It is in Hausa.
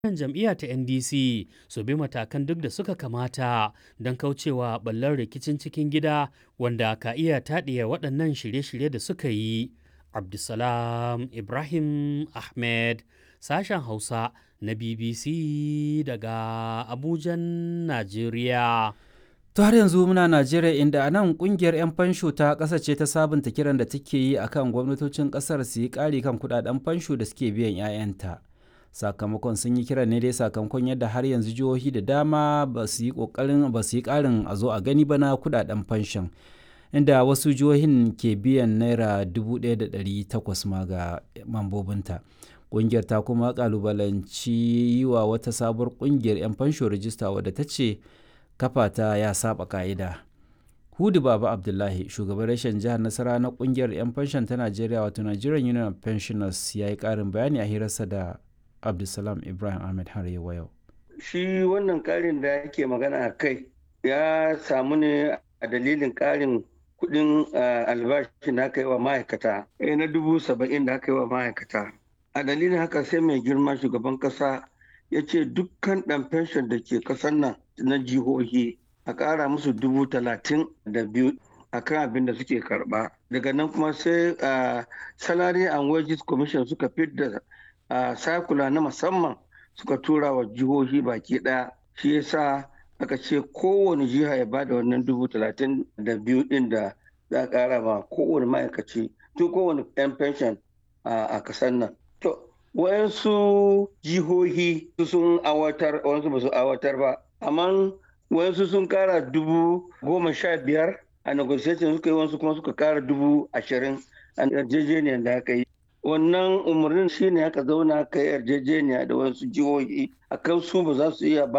Wannan jam'iyya ta NDC su bi matakan duk da suka kamata don kaucewa ɓallar rikicin cikin gida wanda ka iya taɗiya waɗannan shirye-shirye da suka yi. Abdulsalam Ibrahim Ahmed, sashen Hausa na BBC daga Abujan, Najeriya. To har yanzu muna Najeriya inda a nan kungiyar 'yan fansho ta ƙasa ce ta sabunta kiran da take yi akan gwamnatocin ƙasar su yi ƙari kan kudaden fansho da suke biyan 'ya'yanta. Sakamakon sun yi kiran ne dai sakamakon yadda har yanzu jihohi da dama ba su yi ƙoƙarin ba su yi ƙarin a zo a gani ba na kudaden fanshon. Inda wasu jihohin ke biyan naira 1,800 ma ga mambobinta. Ƙungiyar ta kuma ƙalubalanci yi wa wata sabuwar ƙungiyar 'yan fansho rajista wadda ta ce kafa ta ya saba ka'ida. Hudu Baba Abdullahi, shugaban rashin jihar Nasara na kungiyar 'yan fanshon ta Najeriya wato Nigerian Union of Pensioners ya yi ƙarin bayani a hirarsa da Abdulsalam Ibrahim Ahmed har yau. Shi wannan ƙarin da yake magana a kai ya samu ne a dalilin ƙarin kuɗin albashin da aka yi wa ma'aikata na dubu saba'in da aka yi wa ma'aikata. A dalilin haka sai mai girma shugaban ƙasa ya ce dukkan ɗan fenshon da ke ƙasar nan na jihohi a ƙara musu dubu talatin da biyu a kan abin da suke karɓa daga nan kuma sai salary and wages commission suka fidda sakula na musamman suka tura wa jihohi baki ɗaya shi yasa aka ce kowane jiha ya bada wannan dubu talatin da biyu ɗin da za a ƙara ma kowane ma'aikaci tun kowane 'yan pension a ƙasar nan to wayansu jihohi sun awatar wayansu ba su awatar ba amma wayansu sun kara dubu goma sha biyar a negotiation suka yi wasu kuma suka kara dubu ashirin a yarjejeniyar da aka yi wannan umarnin shine aka zauna aka yi yarjejeniya da wasu jihohi akan su ba za su iya ba